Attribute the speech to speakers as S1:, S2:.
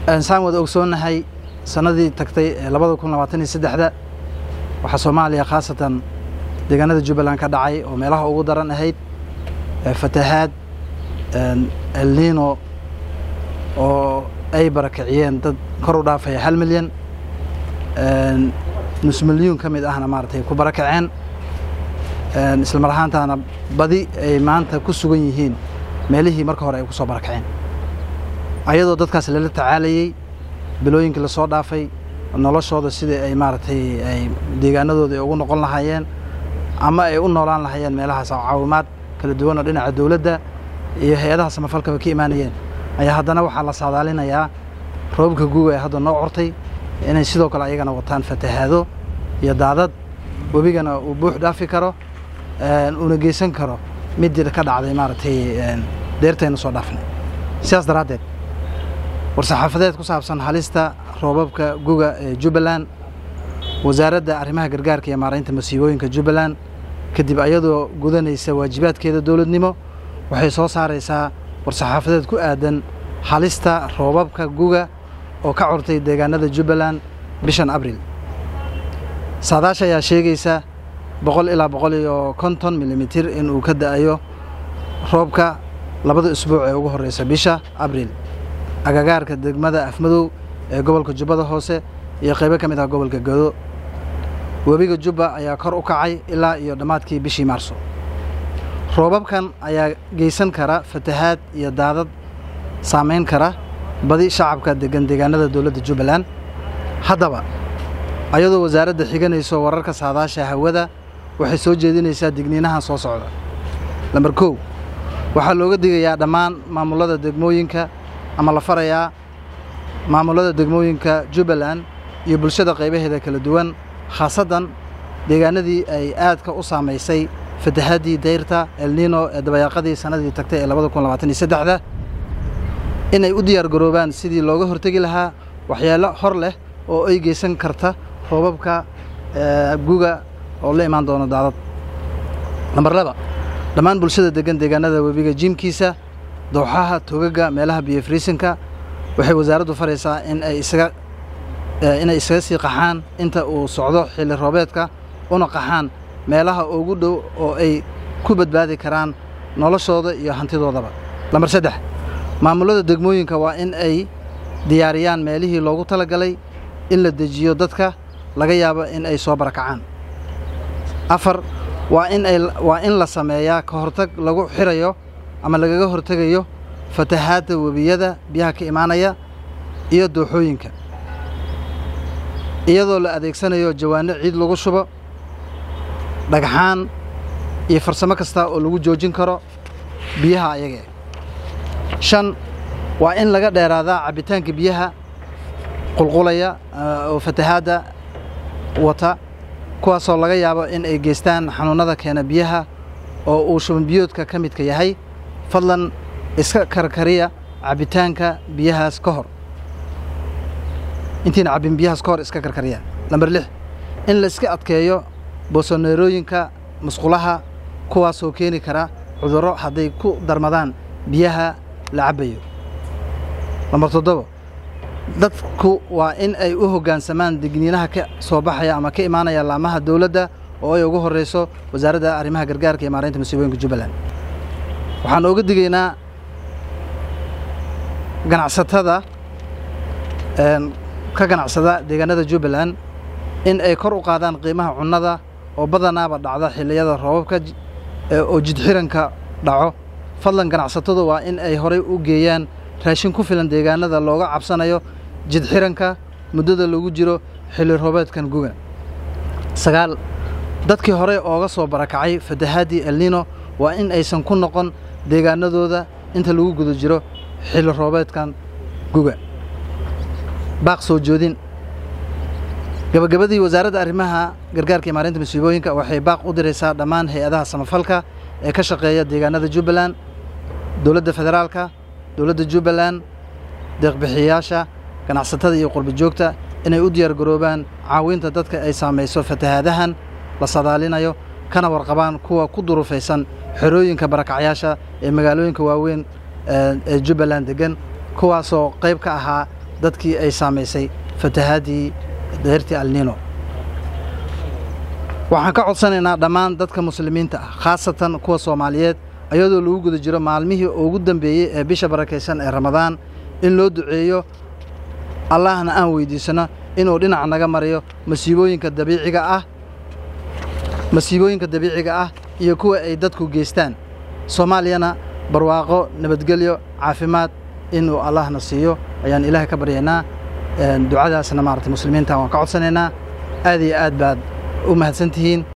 S1: saan wada ogsoonnahay sanadii tagtay ee labada kun labaatan iyo saddexda waxaa soomaaliya khaasatan deegaanada jubbaland ka dhacay oo meelaha ugu daran ahayd fatahaad elnino oo ay barakiciyeen dad kor u dhaafaya hal milyan nus milyuun ka mid ahna maaragtay ku barakaceen isla mar ahaantaana badi ay maanta ku sugan yihiin meelihii marka hore ay ku soo barakaceen ayadoo dadkaas lala tacaalayey bilooyinkii lasoo dhaafay noloshooda sidai ay maaragtay ay deegaanadooda ay ugu noqon lahaayeen ama ay u noolaan lahaayeen meelahaas caawimaad kala duwan oo dhinaca dowladda iyo hay-adaha samafalkaba ka imaanayeen ayaa haddana waxaa la saadaalinayaa roobabka guuga ee hadda noo cortay inay sidoo kale ayagana wataan fatahaado iyo daadad webigana uu buux dhaafi karo uuna geysan karo midii ka dhacday maaragtay deertayna soo dhaafnay sidaas daraaddeed war-saxaafadeed ku saabsan halista roobabka guga ee jubbaland wasaaradda arrimaha gargaarka iyo maaraynta masiibooyinka jubbaland kadib ayadoo gudanaysa waajibaadkeeda dowladnimo waxay soo saaraysaa war-saxaafadeed ku aadan halista roobabka guga oo ka curtay deegaanada jubbaland bishan abril saadaasha ayaa sheegaysa boqol ilaa boqol iyo konton milimitir inuu ka da'ayo roobka labada isbuuc ee ugu horreysa bisha abril agagaarka degmada afmadow ee gobolka jubbada hoose iyo qaybo ka mid ah gobolka gado webiga jubba ayaa kor u kacay ilaa iyo dhammaadkii bishii maarso roobabkan ayaa geysan kara fatahaad iyo daadad saamayn kara badi shacabka degan deegaanada dowladda jubbaland haddaba ayadoo wasaaradda xiganayso wararka saadaasha hawada waxay soo jeedinaysaa digniinahan soo socda lambar kow waxaa looga digayaa dhammaan maamullada degmooyinka ama la farayaa maamullada degmooyinka jubbaland iyo bulshada qaybaheeda kala duwan khaasaddan deegaanadii ay aadka u saamaysay fatahaddii dayrta elnino ee dabayaaqadii sannadii tagtay ee labada kun labaatan iyo saddexda inay u diyaar garoobaan sidii looga hortegi lahaa waxyaalo hor leh oo ay geysan karta roobabka guga oo la imaan doono daadad lambar laba dhammaan bulshada degan deegaanada webiga jiimkiisa dooxaha togaga meelaha biyo friisinka waxay wasaaraddu faraysaa in ay isaga inay isaga sii qaxaan inta uu socdo xilli roobeedka una qaxaan meelaha ugu dhow oo ay ku badbaadi karaan noloshooda iyo hantidoodaba lambar saddex maamullada degmooyinka waa in ay diyaariyaan meelihii loogu talagalay in la dejiyo dadka laga yaabo in ay soo barakacaan afar waa in ay waa in la sameeyaa ka hortag lagu xirayo ama lagaga hortegayo fatahaadda webiyada biyaha ka imaanaya iyo dooxooyinka iyadoo la adeegsanayo jawaano ciid lagu shubo dhagxaan iyo farsamo kasta oo lagu joojin karo biyaha ayagee shan waa in laga dheeraadaa cabbitaanka biyaha qulqulaya oo fatahaadda wata kuwaasoo laga yaabo in ay geystaan xanuunnada keena biyaha oo uu shuban biyoodka ka midka yahay fadlan iska karkariya cabbitaanka biyahaas ka hor intiina cabbin biyahaas ka hor iska karkariya lambar lix in la iska adkeeyo boosoneerooyinka musqulaha kuwaasoo keeni kara cudurro hadday ku darmadaan biyaha la cabbayo lambar toddobo dadku waa in ay u hoggaansamaan digniinaha ka soo baxaya ama ka imaanaya laamaha dowladda oo ay ugu horreyso wasaaradda arrimaha gargaarka iyo maaraynta masiibooyinka jubbaland waxaan ooga digaynaa ganacsatada ka ganacsada deegaanada jubbaland in ay kor u qaadaan qiimaha cunnada oo badanaaba dhacda xilliyada roobabka oo jidxiranka dhaco fadlan ganacsatadu waa in ay horay u geeyaan raashin ku filan deegaanada looga cabsanayo jidxiranka muddada lagu jiro xilli roobeedkan guga sagaal dadkii horey ooga soo barakacay fatahaadii elnino waa in aysan ku noqon deegaanadooda inta lagu guda jiro xilli roobeedkan guga baaq soo joodin gabagabadii wasaaradda arrimaha gargaarka iyo maarinta masiibooyinka waxay baaq u diraysaa dhammaan hay-adaha samafalka ee ka shaqeeya deegaanada jubbaland dowladda federaalka dowladda jubbaland deeqbixiyayaasha ganacsatada iyo qurba joogta inay u diyaar garoobaan caawinta dadka ay saamayso fatahaadahan la sadaalinayo kana warqabaan kuwa ku durufaysan xerooyinka barakacyaasha ee magaalooyinka waaweyn ee jubbaland degan kuwaasoo qayb ka ahaa dadkii ay saamaysay fatahaadii deyrtii alnino waxaan ka codsanaynaa dhammaan dadka muslimiinta ah khaasatan kuwa soomaaliyeed ayadoo lagu guda jiro maalmihii ugu dambeeyey ee bisha barakaysan ee ramadaan in loo duceeyo allahna aan weydiisano inuu dhinac naga mariyo masiibooyinka dabiiciga ah masiibooyinka dabiiciga ah iyo kuwa ay dadku geystaan soomaaliyana barwaaqo nabadgelyo caafimaad inuu allahna siiyo ayaan ilaahay ka baryaynaa ducadaasna maaragtay muslimiinta waan ka codsanaynaa aad iyo aad baad u mahadsan tihiin